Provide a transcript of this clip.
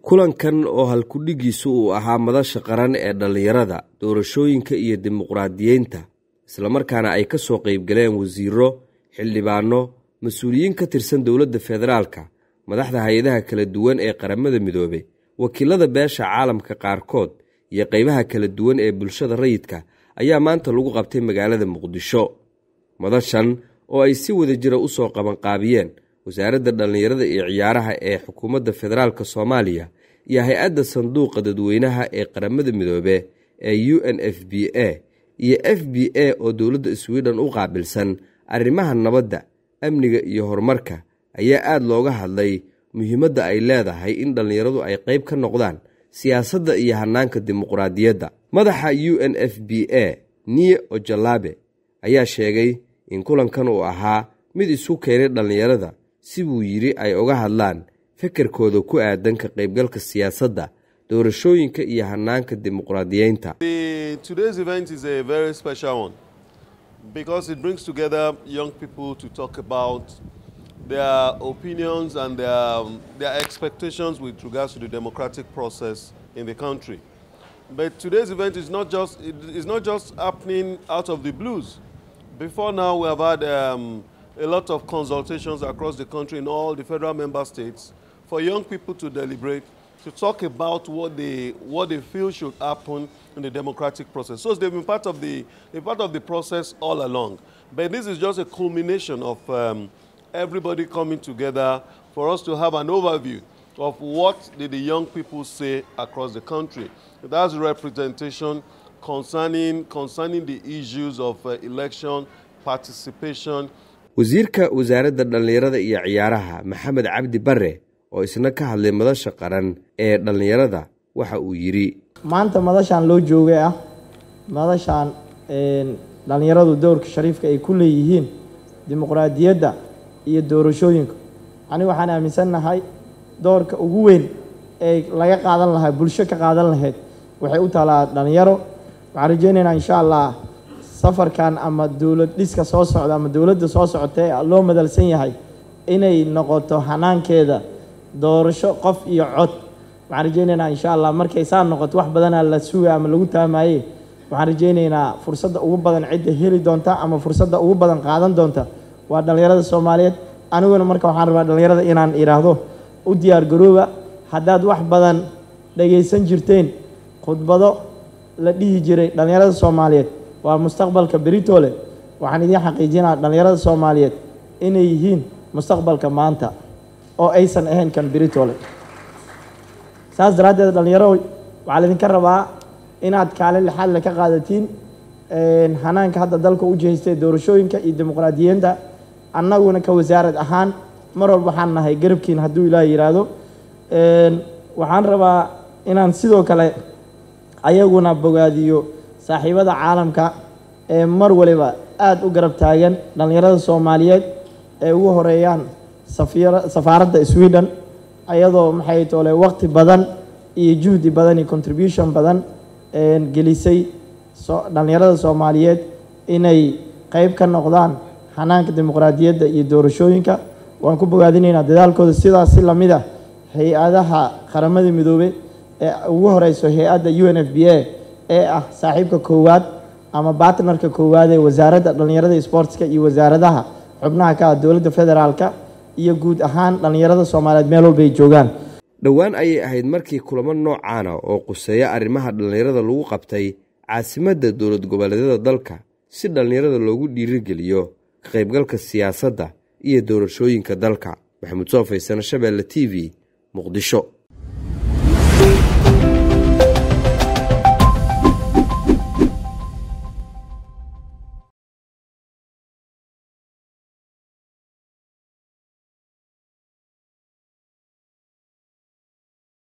kulankan oo halkudhigiisu uu ahaa madasha qaran ee dhallinyarada doorashooyinka iyo dimuqraadiyeynta islamarkaana ay ka soo qaybgaleen wasiiro xildhibaano mas-uuliyiin ka tirsan dowladda federaalka madaxda hay-adaha kala duwan ee qaramada midoobe wakiilada beesha caalamka qaarkood iyo qaybaha kala duwan ee bulshada rayidka ayaa maanta lagu qabtay magaalada muqdisho madashan oo ay si wada jira u soo qabanqaabiyeen wasaaradda dhallinyarada iyo ciyaaraha ee xukuumadda federaalk soomaaliya iyo hay-adda sanduuqa dadweynaha ee qaramada midoobe ee u n f b a iyo f b a oo dowladda swiden u qaabilsan arrimaha nabadda amniga iyo horumarka ayaa aada looga hadlay muhiimadda ay leedahay in dhallinyaradu ay qayb ka noqdaan siyaasadda iyo hannaanka dimuqraadiyadda madaxa u n f b a niye ojalabe ayaa sheegay in kulankan uu ahaa mid isu keenay dhallinyarada si buu yidhi ay uga hadlaan fekerkooda ku aadan ka qaybgalka siyaasadda doorashooyinka iyo hannaanka dimuqraadiyeynta their opinions and their, their expectations with regards to the democratic process in the country. But today's event is not just, it is not just happening out of the blues. Before now, we have had um, a lot of consultations across the country in all the federal member states for young people to deliberate, to talk about what they, what they feel should happen in the democratic process. So they've been part of the, part of the process all along. But this is just a culmination of um, everybody coming together for us to have an overview of what did the young people say across the country. That's representation concerning, concerning the issues of uh, election, participation. wasiirka wasaaradda dhallinyarada iyo ciyaaraha maxamed cabdi bare oo isna ka hadlay madasha qaran ee dhallinyarada waxa uu yidhi maanta madashaan loo joogay ah madashaan dhallinyaradu dowrka shariifka ay ku leeyihiin dimuqraadiyadda iyo doorashooyinka ani waxaan aaminsannahay doorka ugu weyn ee laga qaadan lahaa bulsho ka qaadan lahayd waxay u taalaa dhallinyaro waxaan rajeynaynaa insha allah safarkan ama dowlad dhiska soo socda ama dowladda soo socota ee loo madalsan yahay inay noqoto hanaankeeda doorasho qof iyo cod waxaan rajeynaynaa insha allah markay saa noqoto wax badanaa la suga ama lagu taamaye waxaan rajeynaynaa fursadda ugu badan cidda heli doonta ama fursadda ugu badan qaadan doonta waa dhallinyarada soomaaliyeed aniguna marka waxaan rabaa dhallinyarada inaan idhaahdo u diyaar garooba haddaad wax badan dhagaysan jirteen khudbado la dhihi jiray dhallinyarada soomaaliyeed waa mustaqbalka beritoole waxaan idiin xaqiijinaa dhallinyarada soomaaliyeed inay yihiin mustaqbalka maanta oo aysan ahayn kan beritoole saas daraaddeed dhallinyaro waxaa laydinka rabaa inaad kaalin lixaad le ka qaadatiin hanaanka hadda dalka u jeestay doorashooyinka iyo dimuqraadiyiinta annaguna ka wasaarad ahaan mar walba waxaan nahay garabkiin hadduu ilaah yidhaahdo waxaan rabaa inaan sidoo kale ayaguna bogaadiyo saaxiibada caalamka ee mar waliba aada u garab taagan dhallinyarada soomaaliyeed ee ugu horeeyaan safaaradda sweden ayadoo maxay toole waqti badan iyo juhdi badan iyo contribution badan gelisay dhallinyarada soomaaliyeed inay qeyb ka noqdaan hanaanka dimuqraadiyadda iyo doorashooyinka waan ku bogaadinaynaa dadaalkooda sidaas si lamid ah hay-adaha qaramada midoobe ee ugu horeyso hay-adda u n f b a ee ah saaxiibka koowaad ama bartnarka koowaad ee wasaaradda dhallinyarada sportska iyo wasaaradaha xubnaha ka ah dowladda federaalka iyo guud ahaan dhallinyarada soomaaliyeed meel walba ay joogaan dhowaan ayay ahayd markii kulamo noocaana oo quseeya arrimaha dhallinyarada lagu qabtay caasimadda dowlad goboleedyada dalka si dhallinyarada loogu dhiirigeliyo ka qaybgalka siyaasadda iyo doorashooyinka dalka maxamuud soo faysano shabeelle t v muqdisho